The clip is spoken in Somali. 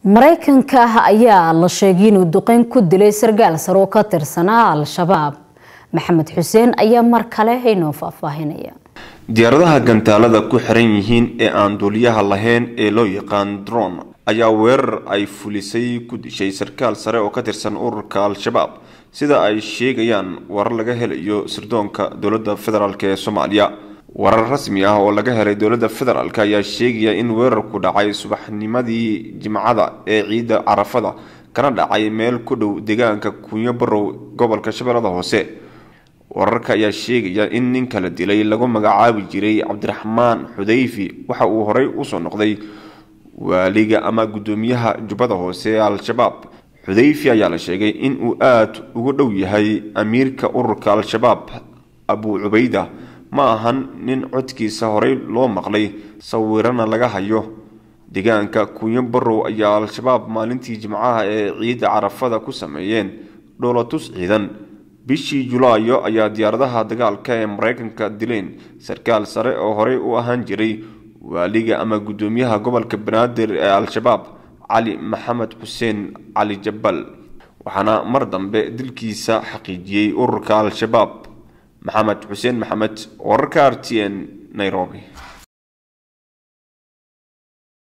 maraykanka ayaa la sheegay inuu duqeyn ku dilay sargaal sare oo ka tirsanaa al-shabaab maxamed xuseen ayaa mar kale inoo faahfaahinaya diyaaradaha gantaalada ku xiran yihiin ee aan duuliyaha lahayn ee loo yaqaan dron ayaa weerar ay fulisay ku dishay sarkaal sare oo ka tirsan ururka al-shabaab sida ay sheegayaan warar laga helayo sirdoonka dowladda federaalk ee soomaaliya warar rasmi ah oo laga helay dowladda federaalk ayaa sheegaya in weerarku dhacay subaxnimadii jimcada ee ciidda carafada kana dhacay meel ku dhow deegaanka kunyo barow gobolka shabeellada hoose wararka ayaa sheegaya in ninka la dilay lagu magacaabi jiray cabdiraxmaan xudayfi waxa uu horey usoo noqday waaliga ama guddoomiyaha jubbada hoose ee al-shabaab xudayfi ayaa la sheegay in uu aada ugu dhow yahay amiirka ururka al-shabaab abu cubayda ma ahan nin codkiisa horey loo maqlay sawirana laga hayo deegaanka kunyo barow ayaa al-shabaab maalintii jimcaha ee ciidda carafada ku sameeyeen dhoolatus ciidan bishii julaayo ayaa diyaaradaha dagaalka ee maraykanka dileen sarkaal sare oo horey u ahaan jiray waaliga ama guddoomiyaha gobolka banaadir ee al-shabaab cali maxamed xuseen cali jabal waxaana mar dambe dilkiisa xaqiijiyey ururka al-shabaab maxamed xuseen maxamed wararka r t n nairobi